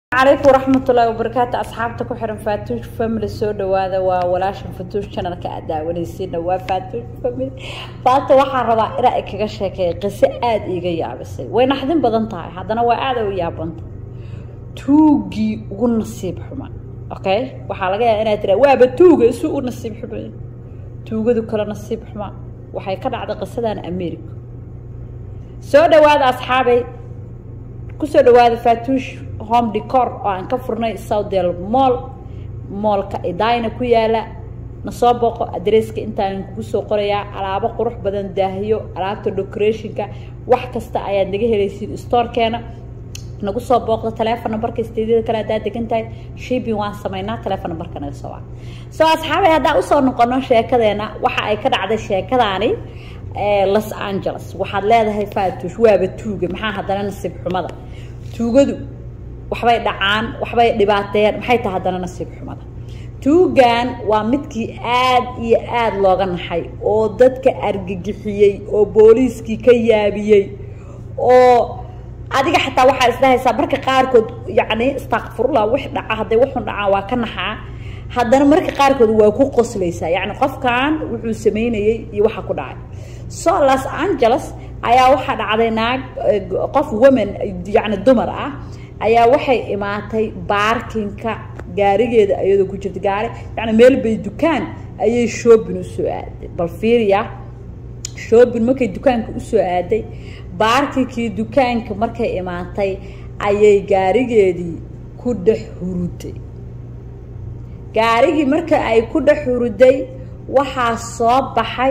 calaykum waraxmatullaahi wabarakaatu asxaabta ku xiran faatuush family soo dhawaada waa walaashan fatuush channelka aad daawanaysiina waa faatuush family faata waxaan rabaa inaa ay kaga sheekeeya qiso aada iiga yaabisay way naxdin badan tahay haddana waa aada u yaabanta tuugii ugu nasiib xuma okay waxaa laga yaaba inaad tiraa waaba tuuga isu u nasiib xuma tuugadu kale nasiib xuma waxay ka dhacday qisadan america soo dhawaada asxaabay kusoo dhawaada faatuush home decor oo aan ka furnay southdale moll moolka idayna ku yaala nasoo booqo adresska intaan kugu soo qorayaa alaabo qurux badan daahiyo alaabta decorationka wax kasta ayaad naga helaysiin storekeena nagu soo booqdo teleefon nambarka steedyada kale haddaad degan tahay shipping waan samaynaa teleefon nambarka naga soo waca soo asxaabay haddaan usoo noqono sheekadeena waxa ay ka dhacday sheekadaani los angeles waxaad leedahay faatuush waaba tuuga maxaa haddana nasiib xumada tuugadu waxbay dhacaan waxbay dhibaateeyaan maxay tahay haddana nasiib xumada tuugan waa midkii aad iyo aada looga naxay oo dadka argagixiyey oo booliiskii ka yaabiyey oo adiga xataa waxaa isdhahaysaa marka qaarkood yacni istakfurullah wix dhaca hadday waxun dhacaan waa ka naxaa haddana marka qaarkood waa ku qoslaysaa yacni qofkan wuxuu sameynayey iyo waxa ku dhacay so los angeles ayaa waxaa dhacday naag qof woman yacni dumar ah ayaa waxay imaatay baarkinka gaarigeeda iyadoo ku jirta gaari yacni meel bay dukaan ayay shoobin usoo aaday bal fiiriya shoobin markay dukaanka usoo aaday baarkinkii dukaanka markay imaatay ayay gaarigeedii ku dhex huruday gaarigii marka ay ku dhex huruday waxaa soo baxay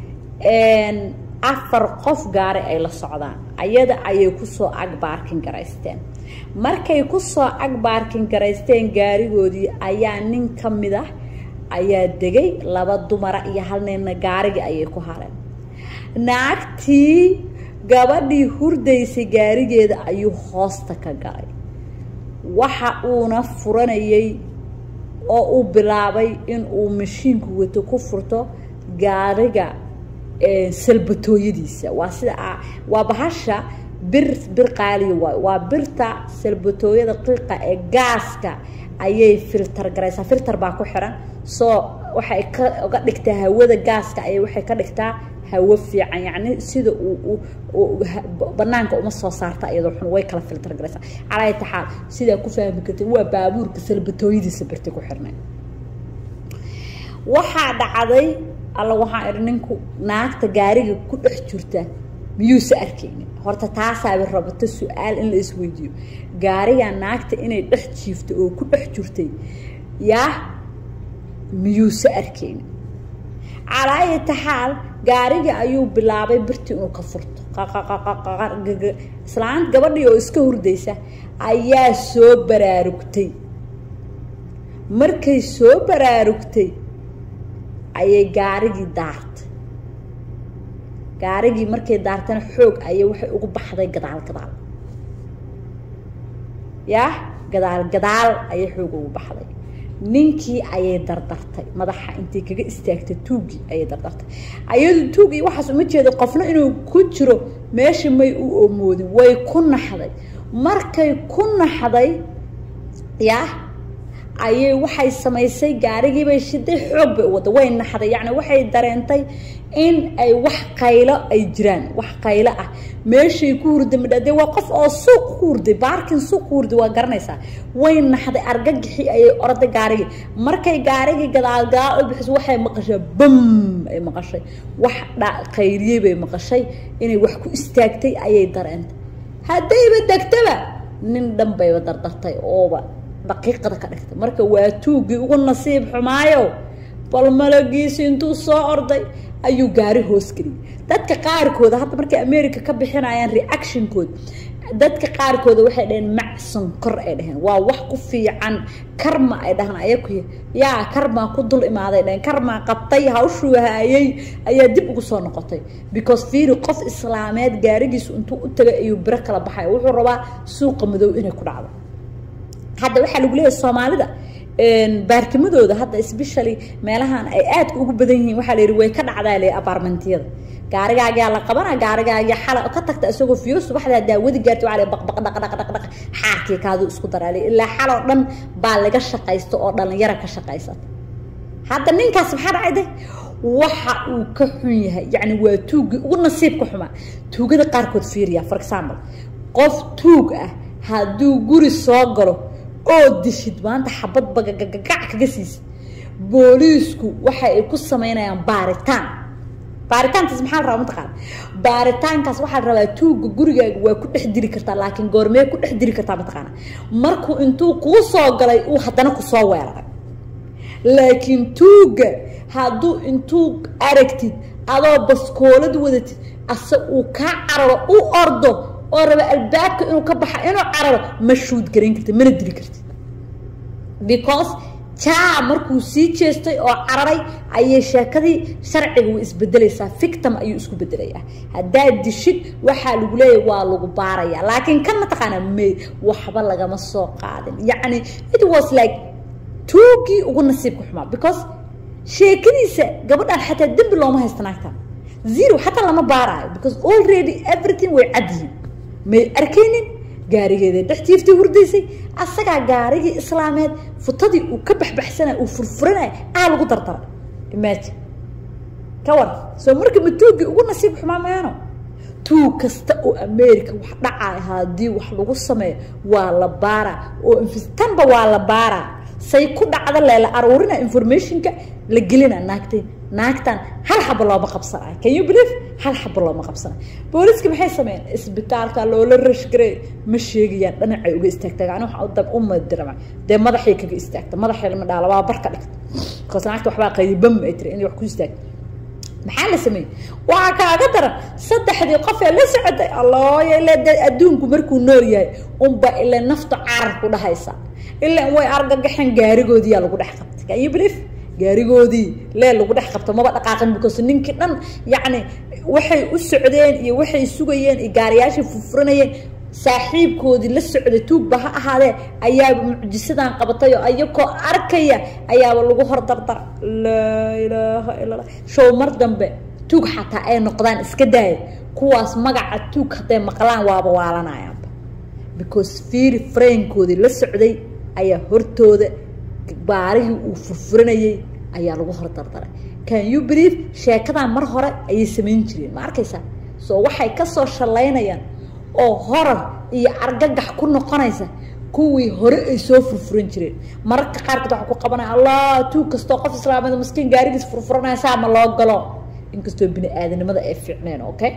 afar qof gaari ay la socdaan ayada ayay kusoo ag baarkin garaysteen markay kusoo ag baarkin garaysteen gaarigoodii ayaa nin ka mid ah ayaa degay laba dumara iyo hal ninna gaarigii ayay ku hareen naagtii gabadhii hurdaysay gaarigeeda ayuu hoosta ka galay waxa uuna furanayay oo uu bilaabay in uu mashiinku wato ku furto gaariga salbatooyadiisa waa sida waa bahasha bir bir qaaliya waay waa birta salbatooyada qiiqa ee gaaska ayay filter garaysaa filter baa ku xiran soo waxay ka uga dhigtaa hawada gaaska ayay waxay ka dhigtaa hawo fiican yacni sida uu banaanka uma soo saarta iyadoo xun way kala filter garaysaa calaa taxaal sidaa ku fahmi kartay waa baabuurka salbatooyadiisa birta ku xirnay waxaa dhacday alla waxaan idhi ninku naagta gaariga ku dhex jirta miyuusa arkaynin horta taasaaba rabato su-aal in la isweydiiyo gaariga naagta inay dhex jiifto oo ku dhex jirtay yaa miyuusa arkaynin calaayata xaal gaarigii ayuu bilaabay birtii inuu ka furto islaan gabadhii oo iska hurdaysa ayaa soo baraarugtay markay soo baraarugtay ayay gaarigii daartay gaarigii markay daartana xoog ayay waxay ugu baxday gadaal gadaal yah gadaal gadaal ayay xoog ugu baxday ninkii ayay dardartay madaxa intay kaga istaagtay tuugii ayay dardartay ayadu tuugii waxaas uma jeedo qofna inuu ku jiro meesha may u oomoodin way ku naxday markay ku naxday yah ayay waxay samaysay gaarigiibay shiday xoog bay u wadda way naxday yacni waxay dareentay in ay wax qaylo ay jiraan wax qaylo ah meeshay ku hurday midhadee waa qof oo suuq ku hurday baarkin suuq ku hurday waa garanaysaa way naxday argagixii ayay orday gaarigii markay gaarigii gadaal gadaal u bixiso waxay maqashay bam ay maqashay wax qayliyey bay maqashay inay wax ku istaagtay ayay dareentay haddayba degtaba nin dhan bayba dardartay ooba daqiiqada ka dhigtay marka waa tuugii ugu nasiib xumaayo bal malagiisi intuu soo orday ayuu gaari hoos geliyay dadka qaarkooda hadda markay america ka bixinayaan reactionkood dadka qaarkooda waxay dhaheen macson kor ay dhaheen waa wax ku fiican karma ay dhahaan ayaku yaa karmaa ku dul imaaday dhaheen karmaa qabtay hawshuu haayay ayaa dib ugu soo noqotay because fiiri qof islaameed gaarigiisu intuu u tagay ayuu biro kala baxay wuxuu rabaa suuqa madow inay ku dhacdo hadda waxaa lagu leeyahay soomaalida baartimadooda hadda especially meelahan ay aadka ugu badan yihiin waxaa la yidhi way ka dhacdaa le apartmentiyada gaarigaagaa la qabana gaarigaaga xala ka tagta isagoo fiyo subaxdaa daawadi gaarta waxaa la baq baq dhaq dhaq dhaq dhaq xaarkii kaadu isku daraa ilaa xaloo dhan baa laga shaqaysto oo dhalinyara ka shaqaysata hadda ninkaas maxaa dhacayde waxa uu ka xun yahay yacni waa tuuggii ugu nasiibka xumaa tuugada qaarkood fiiriya for example qof tuug ah hadduu guri soo galo oo dishid maanta xabad bagagagac kaga siisid booliisku waxa ay ku samaynayaan baaritaan baaritaankaas maxaa la rabaa mataqaana baaritaankaas waxaa la rabaa tuugga gurigaaga waa ku dhex diri kartaa laakiin goormee ku dhex diri kartaa mataqaana markuu intuu kuu soo galay uu haddana kusoo weeraray laakiin tuugga hadduu intuu aragtid adoo baskoolad wadatid ase uu kaa cararo u ordo oo raba albaabka inuu ka baxa inuu cararo ma shuud garayn kartid mana dili kartid because jaa markuu sii jeestay oo cararay ayay sheekadii sharciga way isbedelaysaa fictim ayuu isku bedelayaa haddaad dishid waxaa lagu leeyahy waa lagu baarayaa laakiin kan mataqaanaa may waxba lagama soo qaadin yacni it was like tuugii ugu nasiibka xumaa because sheekadiisa gabadhan xataa dembi looma haysta naagtan zero xataa lama baaraayo because already everything way cad yihiin may arkaynin gaarigeeda dhextiiftii hurdaysay asagaa gaarigii islaameed futadii uu ka baxbaxsanay uu furfuranaya aa lagu dardara imagine ka war soo marka ma tuuggii ugu nasiib xumaa mayaano tuug kasta oo america wax dhacaya haddii wax lagu sameeyo waa la baaraa oo tanba waa la baaraa say ku dhacda leela aruurina informationka la gelina naagtay naagtan hal xaba looma qabsanayo can you believe hal xaba looma qabsanayo booliska maxay sameeyeen isbitaalka loola rashgarey ma sheegayaan dhinacay uga istaagtay ani waxa dab u madirama dee madaxay kaga istaagta madaxay lama dhaala waa barka dhigta because naagta waxbaa qaybam ay tiri inay wax ku istaagta maxaa la sameeyey waxaa kaaga daran saddexdii qof ee la socotay allooya ila adduunku markuu nool yahay unba ila nafta carar ku dhahaysa ilaa way argagaxeen gaarigoodiyaa lagu dhex qabtay can you believe gaarigoodii lee lagu dhex qabto maba dhaqaaqin because ninkii dhan yacni waxay u socdeen iyo waxay sugayeen iyo gaariyaashii furfuranayeen saaxiibkoodii la socday tuugba ha ahaadee ayaaba mucjisadan qabatay oo ayakoo arkaya ayaaba lagu hor dardara laa ilaaha illa allah show mar dambe tuug xataa ay noqdaan iska daaya kuwaas magaca tuug hadday maqlaan waaba waalanayaanba because fiiri fraynkoodii la socday ayaa hortooda baarigii uu furfuranayay ayaa lagu hor dardaray can you believe sheekadan mar hore ayay samayn jireen ma arkaysaa soo waxay kasoo shallaynayaan oo horar iyo argagax ku noqonaysa kuwii hore ay soo furfuran jireen mararka qaarkood waxaa ku qabanaya allah tuug kastoo qof islaamada maskiin gaarigiis furfuranaya saa ma loo galo inkastoo bini aadanimada ay fiicneen okay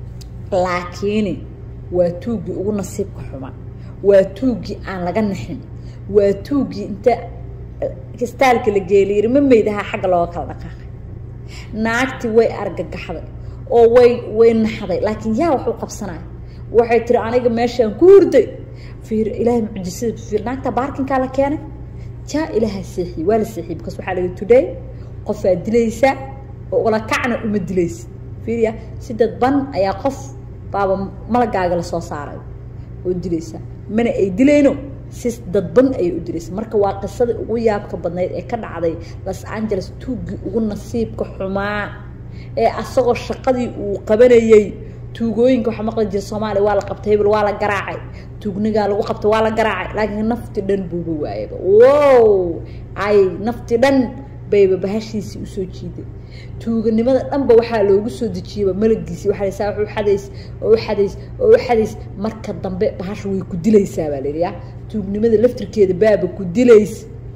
laakiin waa tuuggii ugu nasiibka xumaa waa tuuggii aan laga naxin waa tuuggii inta kistaalka la geeliyiri ma meydahaa xagga looga kala dhaqaaqay naagtii way argagaxday oo way way naxday laakiin yaa wax u qabsanaya waxay tiri aniga meeshaan ku hurday fiir ilaahay mucjisada fiir naagta baarkinkaa la keenay jaa ilaaha seexiyey waa la seexiyey because waxaa la yidhi today qofaa dilaysaa oo ula kacna uma dilaysid fiiriya si dadban ayaa qof baaba malagaaga lasoo saaray oo dilaysaa mana ay dilayno si dadban ayay u dilaysa marka waa qisadii ugu yaabka badnayd ee ka dhacday los angeles tuuggii ugu nasiibka xumaa ee asagoo shaqadii uu qabanayey tuugooyinka waxaa maqli jira soomaaliya waa la qabtay hebel waa la garaacay tuugnigaa lagu qabtay waa la garaacay laakiin nafti dhan buuba waayaba wow ay nafti dhan bayba bahashiisii usoo jiiday tuuganimada dhanba waxaa loogu soo dejiyaba malagiisi waxaa saa wax u xadays oo u xadays oo u xadays marka dambe bahasha way ku dilaysaa baa la yidhi ya tuugnimada laftirkeeda baaba ku dilays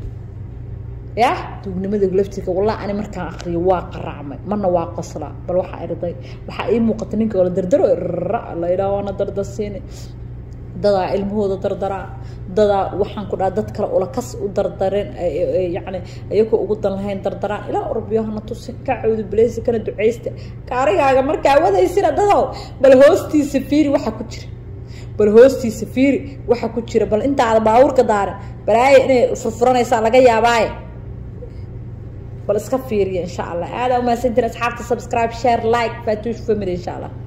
ya tuugnimada laftirka wallah ani markaan akriyo waa qaraacmay marna waa qoslaa bal waxaa irday waxaa ii muuqata ninka oo la dardaro ra la yidhaha waana dardasiini dadaa ilmahooda dardaraa dadaa waxaan ku dhaha dad kale ula kas u dardareen yacni iyagoo ugu dan lahayn dardaraan ilaa urbiyohana tusin ka cawdi baleysi kana ducaysta gaarigaaga markaa wadaysina dadow bal hoostiisa fiiri waxa ku jira bal hoostiisa fiiri waxa ku jira bal intaada baabuurka daarin balaaye inay furfuranaysaa laga yaabaaye bal iska fiiriya insha allah aadaa umahadsantiin asxaabta subscribe share like fatuush family insha allah